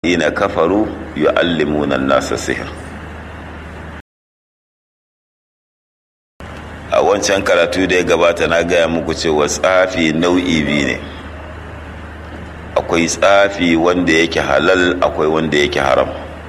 ina kafaru yu'allimuna nasa sihir a wancan karatu da ya gabata na gaya muku cewa tsafi nau'i biyu ne akwai tsafi wanda yake halal akwai wanda yake haram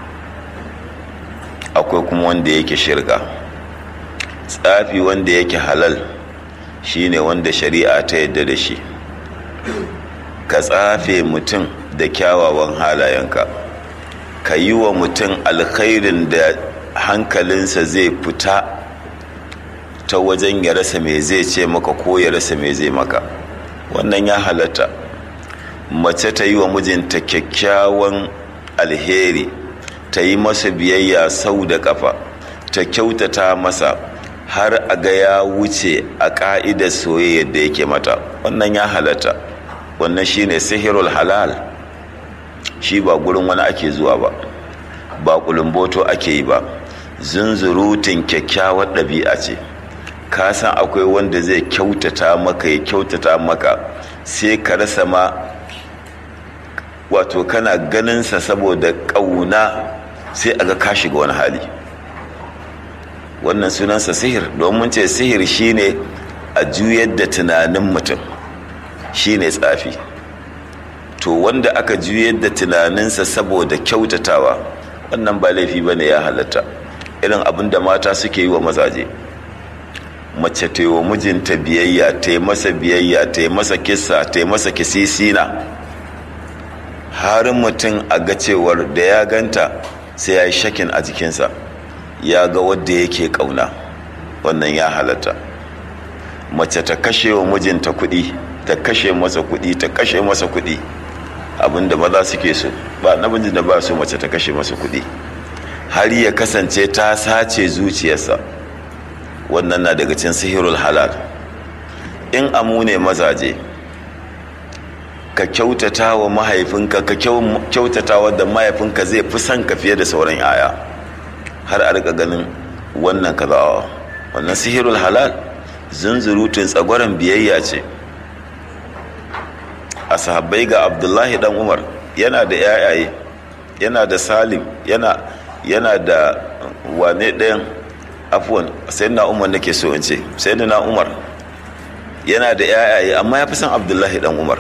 akwai kuma wanda yake shirka tsafi wanda yake halal shine wanda shari'a ta yadda da shi ka tsafe mutum da kyawawan halayenka ka yi wa mutum alkhairin da hankalinsa zai fita ta wajen ya rasa mai zai ce maka ko ya rasa mai zai maka wannan ya halatta mace ta yi wa mijinta kyakkyawan alheri ta yi masa biyayya sau da kafa ta kyautata masa har a ga ya wuce a ƙa'idar soyayyar da yake mata wannan ya halatta wannan shine sihirul halal shi ba gurin wani ake zuwa ba ba kulumboto ake yi ba zunzurutun kyakkyawar ɗabi'a ce ka san akwai wanda zai kyautata maka ya kyautata maka sai ka rasa ma wato kana ganinsa saboda ƙauna sai a ga ka shiga wani hali wannan sunansa sihir domin ce sihir shine a juyar da tunanin mutum shine tsafi to wanda aka juyar da tunaninsa saboda kyautatawa wannan ba laifi ba ne ya halatta irin abin da mata suke yi wa mazaje mace ta yi wa mijinta biyayya ta yi masa biyayya ta yi masa kisa ta yi masa kisisina har mutum a ga cewar da ya ganta sai ya yi shakin a jikinsa ya ga wadda yake kauna wannan ya halatta mace ta kashe wa mijinta kuɗi ta kashe masa kuɗi ta kashe masa kuɗi abinda maza suke so ba namijin da ba so mace ta kashe masa kuɗi har ya kasance ta sace zuciyarsa wannan na daga cin sihirul halal in amu ne mazaje ka kyautata wa mahaifinka ka kyautata wa da mahaifinka zai fi son ka fiye da sauran yaya har a rika ganin wannan kazawa wannan sihirul halal zunzurutun tsagwaron biyayya ce a sahabbai ga abdullahi dan umar yana da yayaye yana da salim yana yana da wane ɗayan afuwan sai na umar nake so in ce sai na umar yana da yayaye amma ya fi son abdullahi dan umar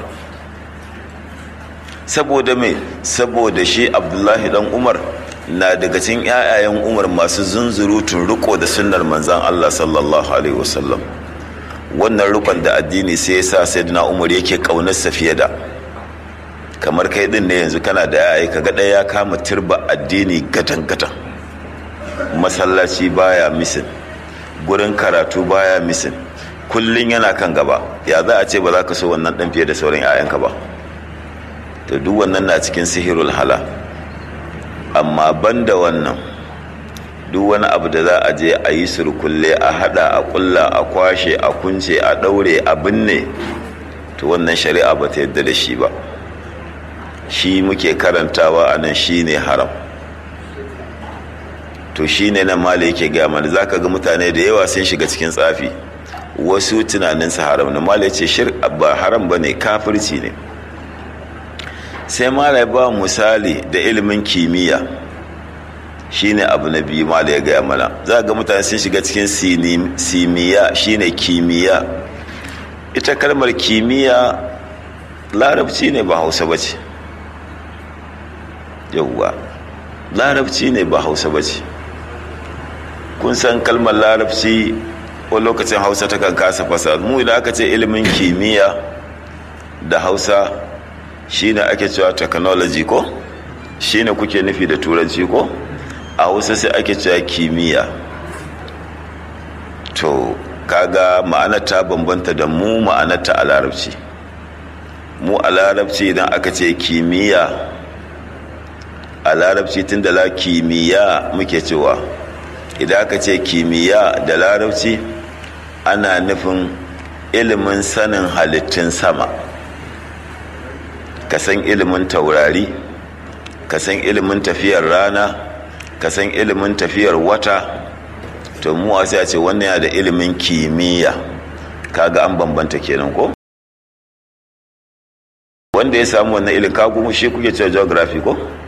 saboda mai saboda shi abdullahi dan umar na daga cikin yayayen umar masu zunzurutun riko da sunnar manzan allah sallallahu alaihi wasallam wannan rukun da addini sai ya sa sayyidina umar yake kaunarsa fiye da kamar kai din ne yanzu kana da yayi kaga ɗaya ya kama turba addini gatan gatan masallaci baya misin gurin karatu baya misin kullun yana kan gaba ya za a ce ba za ka so wannan dan fiye da sauran yayanka ba to duk wannan na cikin sihirul hala amma banda wannan duk wani abu da za a je a yi surkulle a hada a kulla a kwashe a kunce a daure a binne to wannan shari'a ba ta yadda da shi ba shi muke karantawa a nan shi ne haram to shi ne nan mala yake gaya mana za ka ga mutane da yawa sun shiga cikin tsafi wasu tunaninsa haram na mala ce shir ba haram ba ne kafirci ne sai mala ya ba misali da ilimin kimiyya shine abu na biyu ma da ya gaya mana za ga mutane sun shiga cikin simiya shine kimiyya ita kalmar kimiyya larabci ne ba hausa ba ce yauwa larabci ne ba hausa ba ce kun san kalmar larabci wani lokacin hausa ta kan kasa fasa mu idan aka ce ilimin kimiyya da hausa shine ake cewa technology ko shine kuke nufi da turanci ko a hausa sai ake cewa kimiyya to kaga ma'anar ta bambanta da mu ma'anar ta a larabci mu a larabci idan aka ce kimiyya a larabci tun da la kimiyya muke cewa idan aka ce kimiyya da larabci ana nufin ilimin sanin halittun sama ka san ilimin taurari ka san ilimin tafiyar rana ka san ilimin tafiyar wata to mu sai a ce wannan ya da ilimin kimiyya kaga an bambanta kenan ko wanda ya samu wannan ilimin kagu shi kuke cewa geography ko